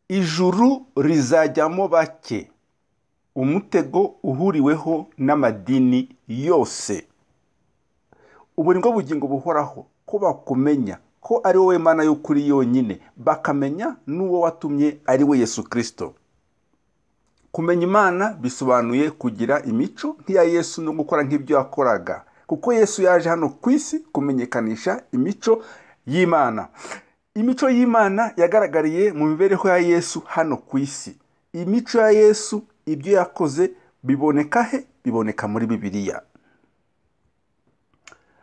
ijuru rizajyamo bake umutego uhuriweho n'amadini yose ubu ni bwo bugingo buhoraho ko bakumenya ko ari wowe mana y'ukuri yonyine bakamenya n'uwo watumye ari we yesu kirisito kumenya imana bisobanuye kugira imico nk'iya yesu no gukora nk'ibyo yakoraga kuko yesu yaje hano ku isi kumenyekanisha imico y'imana imico y'imana yagaragariye mu mibereho ya yesu hano ku isi imico ya yesu ibyo yakoze biboneka he biboneka muri bibiliya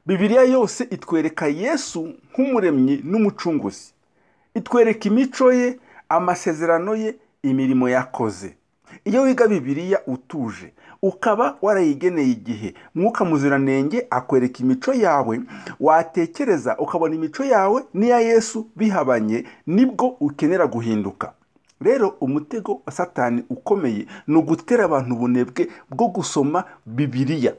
bibiliya yose itwereka yesu nk'umuremyi n'umucunguzi itwereka imico ye amasezerano ye imirimo yakoze iyo wiga bibiliya utuje ukaba warayigeneye igihe mwuka muziranenge akwereka imico yawe watekereza ukabona imico yawe n'iya yesu bihabanye nibwo ukenera guhinduka rero umutego wa satani ukomeye ni ugutera abantu ubunebwe bwo gusoma bibiliya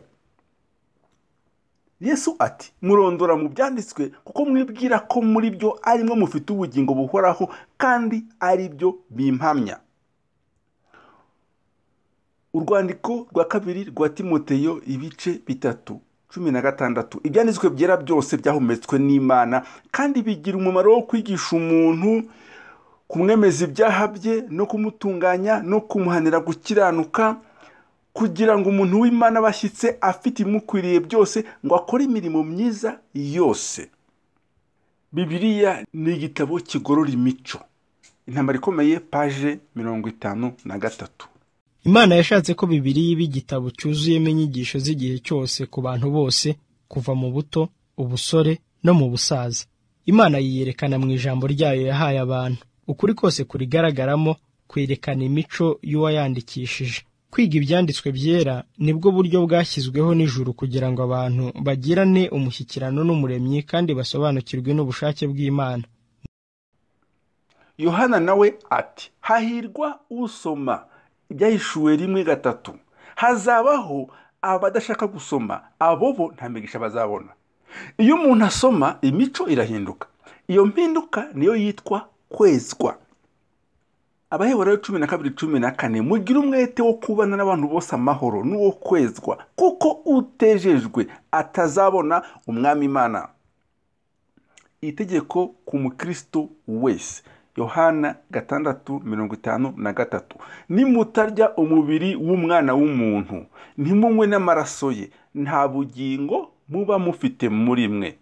yesu ati murondora mu byanditswe kuko mwibwira ko muri byo arimwo mufite ubugingo buhoraho kandi ari byo bimpamya urwandiko rwa kabiri rwa timoteyo ibice bitatu cumi na gatandatu ibyanditswe byera byose byahumetswe n'imana kandi bigira umumaro wo kwigisha umuntu kumwemeza ibyaha bye no kumutunganya no kumuhanira gukiranuka kugira ngo umuntu w'imana bashyitse afite ibimukwiriye byose ngo akore imirimo myiza yose bibiliya ni igitabo kigorora imico intambara ikomeye paje mirongo itanu na gatatu imana yashatse ko bibiliya iba igitabo cyuzuyemo inyigisho z'igihe cyose ku bantu bose kuva mu buto ubusore no mu busaza imana yiyerekana mu ijambo ryayo yahaye abantu ukuri kose kurigaragaramo kwerekana imico y'uwayandikishije kwiga ibyanditswe byera nibwo buryo bwashyizweho n'ijuru kugira ngo abantu bagirane umushyikirano n'umuremyi kandi basobanukirwe n'ubushake bw'imana yohana nawe ati hahirwa usoma ibyahishuwe rimwe gatatu hazabaho abadashaka gusoma abo bo nta migisha bazabona iyo umuntu asoma imico irahinduka iyo mpinduka niyo yitwa kwezwa abaheburayo cumi na kabiri cumi na kane mugire umwete wo kubana n'abantu bose amahoro n'uwo kwezwa kuko utejejwe atazabona umwami imana itegeko ku mukristo wese yohana gatandatu mirongo itanu na gatatu nimutarya umubiri w'umwana w'umuntu ntimunywe n'amaraso ye nta bugingo muba mufite muri mwe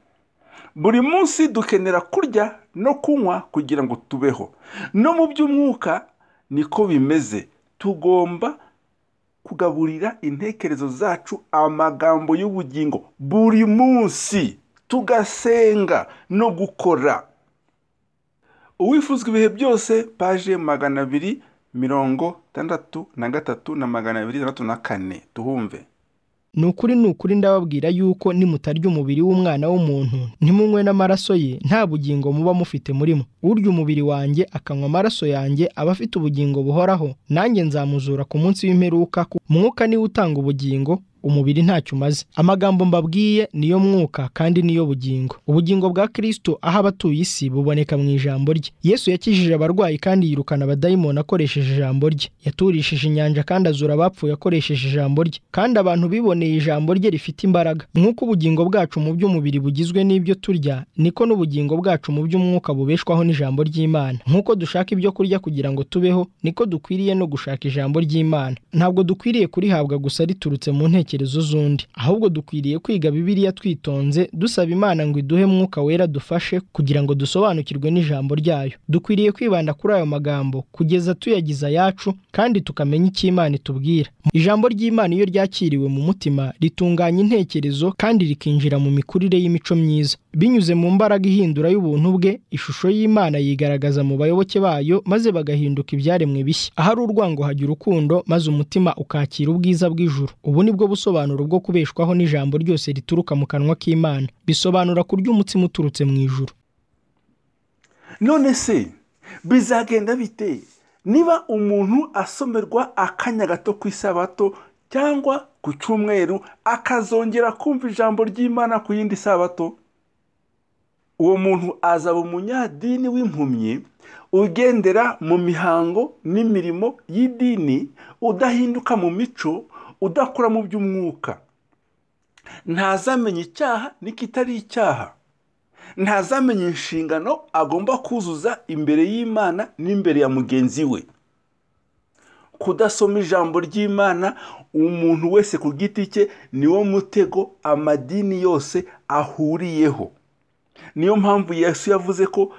buri munsi dukenera kurya no kunywa kugira ngo tubeho no mu by'umwuka niko bimeze tugomba kugaburira intekerezo zacu amagambo y'ubugingo buri munsi tugasenga no gukora uwifuzwa ibihe byose paje magana abiri mirongo itandatu na gatatu na magana abiri itandatu na kane tuhumve ni ukuri ni ukuri ndababwira yuko nimutarya umubiri w'umwana w'umuntu ntimunywe n'amaraso ye nta bugingo muba mufite murimo urya umubiri wanjye akanywa amaraso yanjye aba afite ubugingo buhoraho nanjye nzamuzura ku munsi w'imperuka mwuka niwe utanga ubugingo umubiri ntacyo umaze amagambo mbabwiye niyo mwuka kandi niyo bugingo ubugingo bwa kirisito aho abatuye isi buboneka mu ijambo rye yesu yakijije abarwayi kandi yirukana abadayimoni akoresheje ijambo rye yaturishije inyanja kandi azura abapfuye akoresheje ijambo rye kandi abantu biboneye ijambo rye rifite imbaraga nk'uko ubugingo bwacu mu by'umubiri bugizwe n'ibyo turya niko n'ubugingo bwacu mu by'umwuka bubeshwaho n'ijambo ry'imana nk'uko dushaka ibyo kurya kugira ngo tubeho niko dukwiriye no gushaka ijambo ry'imana ntabwo dukwiriye kurihabwa gusa riturutse mu ntege z'undi ahubwo dukwiriye kwiga bibiliya twitonze dusaba imana ngo iduhe mwuka wera dufashe kugira ngo dusobanukirwe n'ijambo ryayo dukwiriye kwibanda kuri ayo magambo kugeza tuyagize ayacu kandi tukamenya icyo imana itubwira ijambo ry'imana iyo ryakiriwe mu mutima ritunganya intekerezo kandi rikinjira mu mikurire y'imico myiza binyuze mu mbaraga ihindura y'ubuntu bwe ishusho y'imana yigaragaza mu bayoboke bayo maze bagahinduka ibyaremwe bishya ahari urwango hajya urukundo maze umutima ukakira ubwiza bw'ijuru ubu ni bwo ubusobanuro bwo kubeshwaho n'ijambo ryose rituruka mu kanwa k'imana bisobanura kurya umutsima uturutse mu ijuru none se bizagenda bite niba umuntu asomerwa akanya gato ku isabato cyangwa ku cyumweru akazongera kumva ijambo ry'imana ku yindi sabato uwo muntu azaba umunyadini w'impumyi ugendera mu mihango n'imirimo y'idini udahinduka mu mico udakora mu by'umwuka ntazamenya icyaha n'ikitari icyaha ntazamenya inshingano agomba kuzuza imbere y'imana n'imbere ya mugenzi we kudasoma ijambo ry'imana umuntu wese ku giti cye niwo mutego amadini yose ahuriyeho niyo mpamvu yesu yavuze ko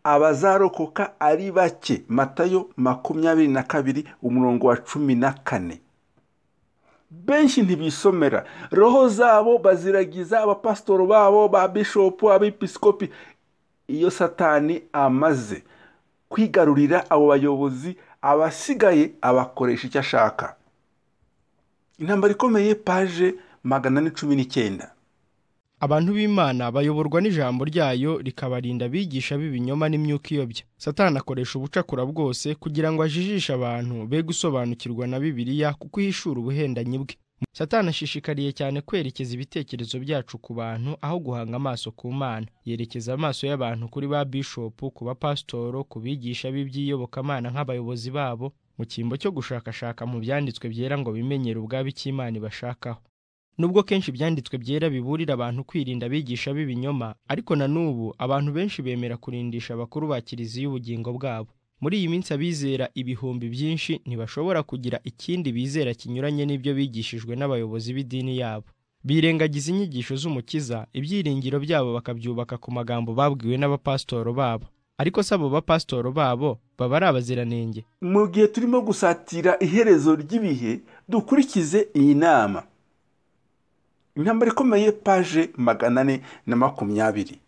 abazarokoka ari bake matayo makumyabiri na kabiri umurongo wa cumi na kane benshi ntibisomera roho zabo baziragiza abapasitoro babo ba bishopu abepisikopi iyo satani amaze kwigarurira abo bayobozi abasigaye abakoresha icyo ashaka intambara ikomeye paje magana ane cumi n'icyenda abantu b'imana bayoborwa n'ijambo ryayo rikabarinda abigisha b'ibinyoma n'imyuka iyobya satani akoresha ubucakura bwose kugira ngo ajijishe abantu be gusobanukirwa na bibiliya kuko ihishura ubuhendanyi bwe satani ashishikariye cyane kwerekeza ibitekerezo byacu ku bantu aho guhanga amaso ku mana yerekeza amaso y'abantu kuri ba bishopu ku bapasitoro ku bigisha b'iby'iyobokamana nk'abayobozi babo mu cyimbo cyo gushakashaka mu byanditswe byera ngo bimenyere ubwabo icyo imana ibashakaho nubwo kenshi ibyanditswe byera biburira abantu kwirinda abigisha b'ibinyoma ariko na n'ubu abantu benshi bemera kurindisha abakuru ba kiliziya ubugingo bwabo muri iyi minsi abizera ibihumbi byinshi ntibashobora kugira ikindi bizera kinyuranye n'ibyo bigishijwe n'abayobozi b'idini yabo birengagiza inyigisho z'umukiza ibyiringiro byabo bakabyubaka ku magambo babwiwe n'abapasitoro babo ariko si abo bapasitoro babo baba ari abaziranenge mu gihe turimo gusatira iherezo ry'ibihe dukurikize iyi nama intambara ikomeye paje magana ane na makumyabiri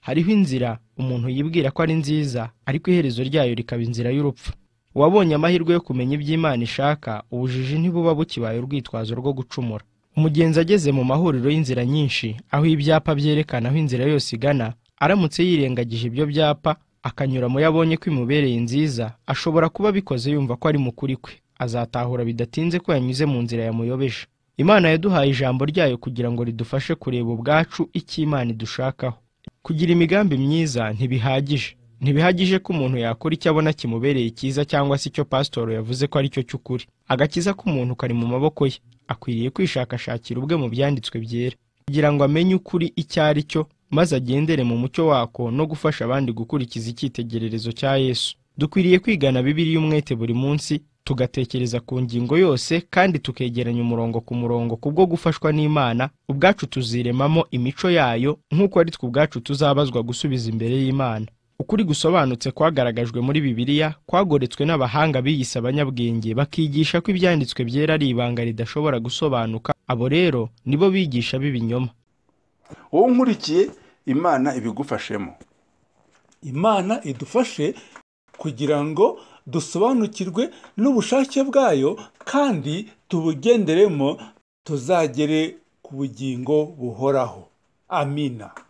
hariho inzira umuntu yibwira ko ari nziza ariko iherezo ryayo rikaba inzira y'urupfu uwabonye amahirwe yo kumenya iby'imana ishaka ubujiji ntibuba bukibaye urwitwazo rwo gucumura umugenzi ageze mu mahuriro y'inzira nyinshi aho ibyapa byerekana aho inzira yose igana aramutse yirengagije ibyo byapa akanyura mu yo abonye ko imubereye nziza ashobora kuba abikoze yumva ko ari mu kuri kwe azatahura bidatinze ko yanyuze mu nzira yamuyobeje imana yaduhaye ijambo ryayo kugira ngo ridufashe kureba ubwacu icyo imana idushakaho kugira imigambi myiza ntibihagije ntibihagije ko umuntu yakora icyo abona kimubereye cyiza cyangwa se icyo pasitoro yavuze ko ari cyo cy'ukuri agakiza k'umuntu kari mu maboko ye akwiriye kwishakashakira ubwe mu byanditswe byera kugira ngo amenye ukuri icyo ari cyo maze agendere mu mucyo wako no gufasha abandi gukurikiza icyitegererezo cya yesu dukwiriye kwigana bibiliya umwete buri munsi tugatekereza ku ngingo yose kandi tukegeranya umurongo ku murongo kubwo gufashwa n'imana ubwacu tuziremamo imico yayo nk'uko ari twe ubwacu tuzabazwa gusubiza imbere y'imana ukuri gusobanutse kwagaragajwe muri bibiliya kwagoretswe n'abahanga biyise abanyabwenge bakigisha ko ibyanditswe byera ari ibanga ridashobora gusobanuka abo rero nibo bigisha b'ibinyoma wowe nkurikiye imana ibigufashemo imana idufashe kugira ngo dusobanukirwe n'ubushake bwayo kandi tubugenderemo tuzagere ku bugingo buhoraho amina